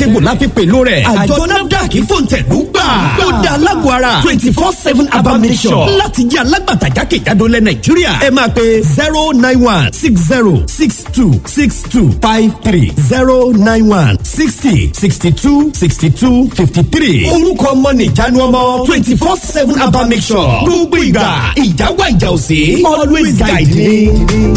tègbò la fi pèlò rẹ̀ àjọ nafdac fòǹtẹ̀lú gbà ó da alágbó ara twenty four seven abba mission láti jẹ́ alágbàtà jákèjádò lẹ nàìjíríà ẹ máa pe zero nine one six zero six two six two five three zero nine one sixty sixty two sixty two fifty three orúkọ ọmọ nìjánu ọmọ twenty four seven abba mission gbogbo ìgbà ìjà wà ìjà òsè always guide me.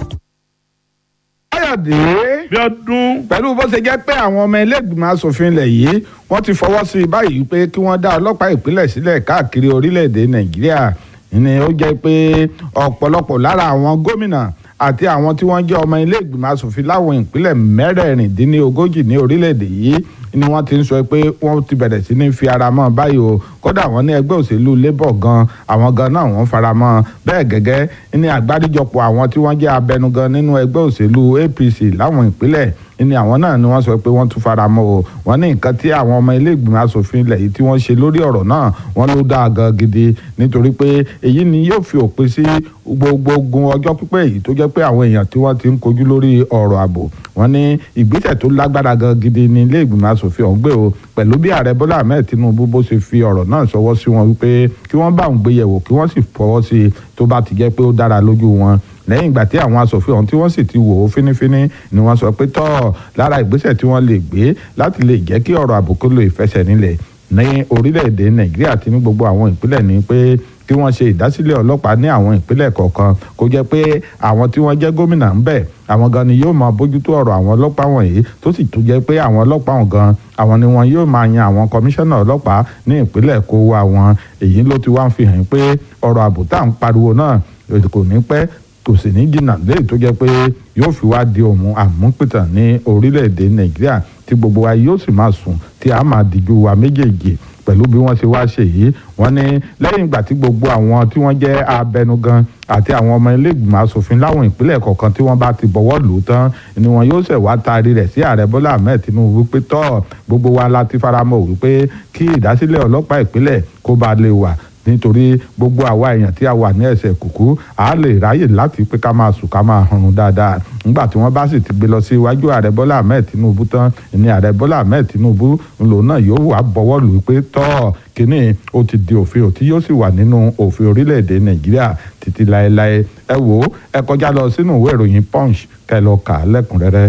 káyọ̀dé bí ọdún pẹ̀lú bó ṣe jẹ́ pé àwọn ọmọ ẹlẹ́gbìmọ̀ asòfin ilẹ̀ yìí wọ́n ti fọwọ́ sí i báyìí pé kí wọ́n dá ọlọ́pàá ìpínlẹ̀ sílẹ̀ káàkiri orílẹ̀-èdè nàìjíríà ni ó jẹ́ pé ọ̀pọ̀lọpọ̀ lára àwọn gómìnà àti àwọn tí wọ́n jẹ́ ọmọ ilé-ìgbìmọ̀ asòfin láwọn ìpínlẹ̀ mẹ́rẹ̀ẹ̀rìndínlógójì ní orílẹ̀-èdè yìí ni wọ́n ti ń sọ pé wọ́n ti bẹ̀rẹ̀ sí ní fi ara mọ́ báyìí o kódà wọ́n ní ẹgbẹ́ òṣèlú labour gan àwọn gan náà wọ́n fara mọ́ bẹ́ẹ̀ gẹ́gẹ́ ní àgbáríjọpọ̀ àwọn tí wọ́n jẹ́ abẹnugan nínú ẹgbẹ́ òṣèlú apc láwọn ìpínlẹ̀ ní àwọn náà ni wọ́n sọ pé wọ́n tún fara mọ́ o wọ́n ní nǹkan tí àwọn ọmọ ilé ìgbìmọ̀ asòfin ilẹ̀ yìí tí wọ́n ṣe lórí ọ̀rọ̀ náà wọ́n ló dáa gan gidi nítorí pé èyí ni yóò fi òpin sí gbogbo ogun ọjọ́ pípẹ́ yìí tó jẹ́ pé àwọn èèyàn tí wọ́n ti ń kojú lórí ọ̀rọ̀ ààbò wọ́n ní ìgbésẹ̀ tó lágbára gan gidi ní ilé ìgbìmọ̀ asòfin ọ̀hún gbé o pẹ̀lú bí ààrẹ bọ́lá ahmed tinubu bó ṣe fi ọ̀rọ̀ náà ṣọwọ́ sí wọn wípé kí wọ́n bá òun gbé yẹ̀wò kí wọ́n sì fọwọ́ sí i tó bá ti jẹ́ pé ó dára lójú wọn lẹ́yìn ìgbà tí àwọn asòfin ọ̀hún tí wọ́n sì ti wò ó fínífíní ni wọ́n sọ pé tọ́ lára ìgbésẹ̀ tí wọ́n lè gbé láti lè jẹ́ kí ọ̀rọ̀ àbùkù lo ìfẹsẹ̀ nílẹ̀ ní orílẹ̀-èdè nàìjíríà àti ní gbogbo àwọn ìpínlẹ̀ ní pé kí wọ́n ṣe ìdásílẹ̀ ọlọ́pàá ní àwọn ìpínlẹ̀ kọ̀ọ̀kan kó jẹ́ pé àwọn tí wọ́n jẹ́ gómìnà ń bẹ̀ àwọn gan ni yóò máa bójútó ọ̀rọ̀ àwọn ọlọ́pàá wọ̀nyí tó sì tún jẹ́ pé àwọn ọlọ́pàá wọn gan àwọn ni wọn yóò máa yan àwọn kọmíṣánná ọlọ́pàá ní ìpínlẹ̀ kó wá wọn èyí ló ti wá ń fi hàn pé ọ̀rọ̀ ààbò tá à ń pariwo náà kò ní pẹ́ kò sì ní jìnnà léyìí tó jẹ́ pé yóò fi wá di òun àmúpìtàn ní orílẹ̀-èdè nàìjíríà tí gbogbo wa yóò sì máa sùn tí a máa díjú wa méjèèjì pẹ̀lú bí wọ́n ṣe wá ṣe yìí wọ́n ní lẹ́yìn ìgbà tí gbogbo àwọn tí wọ́n jẹ́ abẹnugan àti àwọn ọmọ iléègbìmọ̀ asòfin láwọn ìpínlẹ̀ kọ̀ọ̀kan tí wọ́n bá ti bọ̀wọ́ lù ú tán ni wọn yóò ṣẹ̀ wá taari rẹ̀ sí ààrẹ bọ́lá ahmed tinubu wípé tọ́ gbogbo wa la ti faramọ́ wípé kí ìdásílẹ̀ ọlọ́pàá ìpínlẹ̀ kó ba lè wà nítorí gbogbo àwa èèyàn tí a wà ní ẹsẹ̀ kùkú a lè ráyè láti pé ká máa sùn ká máa hanrun dáadáa nígbà tí wọ́n bá sì ti gbé lọ sí iwájú ààrẹ bọ́lá ahmed tinubu tán ní ààrẹ bọ́lá ahmed tinubu lòun náà yóò wá bọ́wọ́ lù ú pé tọ́ kínní ó ti di òfin òtí yóò sì wà nínú òfin orílẹ̀-èdè nàìjíríà títí láéláé ẹ wò ó ẹ kọjá lọ sínú ìwé ìròyìn punch kẹ́ lọ kà á lẹ́kùnrẹ́rẹ́.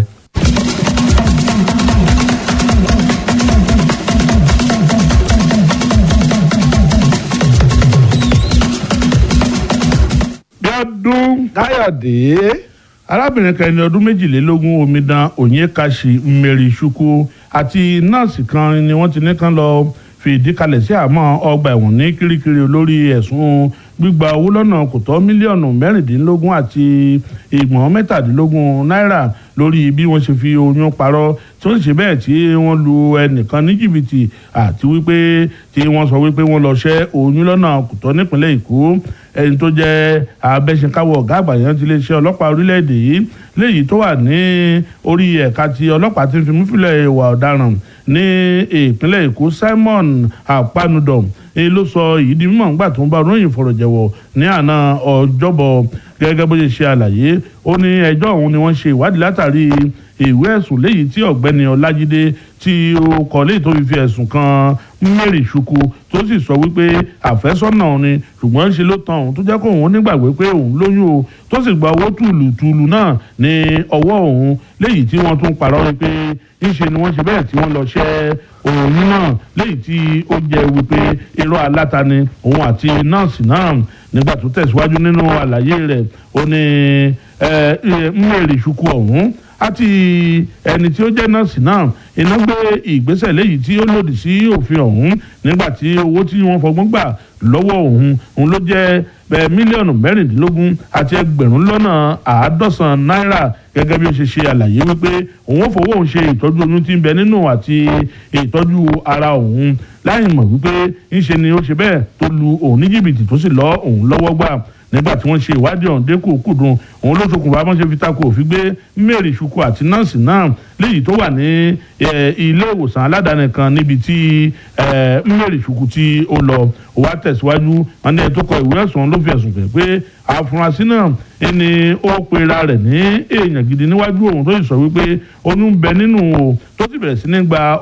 bí ọdún káyọ̀dé arábìnrin kan ẹni ọdún méjìlélógún omidan onyekashi mmeri chukwu àti nọ́ọ̀sì kan ni wọ́n ti ní kán lọ fi ìdí kalẹ̀ sí àmọ́ ọgbà ẹ̀wọ̀n ní kirikiri lórí ẹ̀sùn gbígba owó lọ́nà kò tọ́ mílíọ̀nù mẹ́rìndínlógún àti ìgbọ̀n mẹ́tàdínlógún náírà lórí bí wọ́n ṣe fi oyún parọ́ tí wọ́n ṣe bẹ́ẹ̀ tí wọ́n lu ẹnìkan ní jìbìtì àti wípé tí wọ́n sọ wípé wọ́n lọ ṣẹ́ oyún lọ́nà kò tọ́ nípínlẹ̀ èkó ẹni tó jẹ́ abẹ́sẹ̀káwọ̀ ọ̀gá àgbà yẹn ti lè ṣe ọlọ́pàá orílẹ̀-èdè yìí léyìí tó wà ní orí ẹ̀ka ti ọlọ́pàá tí ń fi múfilẹ̀ ìwà ọ̀daràn ní ìpínlẹ̀ èkó simon apanudom èyí ló sọ èyí di mímọ̀ nígbà tó ń bá onóyìn fọ̀rọ̀jẹ̀wọ̀ ní àná ọjọ́bọ̀ gẹ́gẹ́ bó ṣe ṣe àlàyé ó ní ẹjọ́ ọ̀hún ni wọ́n ṣe ìwádìí látàrí ìwé ẹ̀sùn léyìí tí ọ̀gbẹ́ni ọlájídé tí ó kọ léyìí tó fi fi ẹ̀sùn kan mary ṣùkú tó sì sọ wípé àfẹ́sọ́nà òun ni ṣùgbọ́n ṣe ló tan òun tó jẹ́ kó òun nígbàgbé pé òun lóyún o tó sì gba owó tùlùtùlù náà ní ọwọ́ òun léyìí tí wọ́n tún parọ́ wípé ńṣe ni wọ́n ṣe bẹ́ẹ̀ tí wọ́n lọ ṣẹ́ òun náà léyìí tí ó jẹ́ wípé irọ́ aláta ni òun àti nọ́ọ̀sì náà nígbà tó tẹ̀síwájú nínú àlàyé rẹ̀ ó ní mary ṣùkú ọ̀hún àti ẹni tí ó jẹ́ nọ́ọ̀sì náà iná gbé ìgbésẹ̀ léyìí tí ó lòdì sí òfin ọ̀hún nígbà tí owó tí wọ́n fọgbọ́n gbà lọ́wọ́ òun òun ló jẹ́ mílíọ̀nù mẹ́rìndínlógún àti ẹgbẹ̀rún lọ́nà àádọ́sàn náírà gẹ́gẹ́ bí ó ṣe ṣe àlàyé wípé òun ò fowó òun ṣe ìtọ́jú oyún tí ń bẹ nínú àti ìtọ́jú ara òun láì mọ̀ wípé ńṣe ni ó ṣe bẹ́ẹ̀ tó lu òun ní jìbìtì tó sì lọ́ òun lọ́wọ́ gbà nígbà tí wọ́n ṣe ìwádìí ọ̀hún dé kùkùdùn òun ló ṣokùnfà bọ́n ṣe fi takò òfin gbé mary ṣùkú àti nọ́ọ̀sì náà léyìí tó wà ní ilé ìwòsàn aládàáni kan níbi tí mary ṣùkú tí ó lọ wá tẹ̀síwájú wọn ní ẹ̀ tó kọ ìwé ẹ̀sùn ló fi ẹ̀sùn kẹ̀ pé àfúrásì náà ẹni ó pera rẹ̀ ní èèyàn gidi níwájú òun tó sì sọ wípé oyún ń bẹ nínú o tó sì bẹ̀rẹ̀ sí ní gba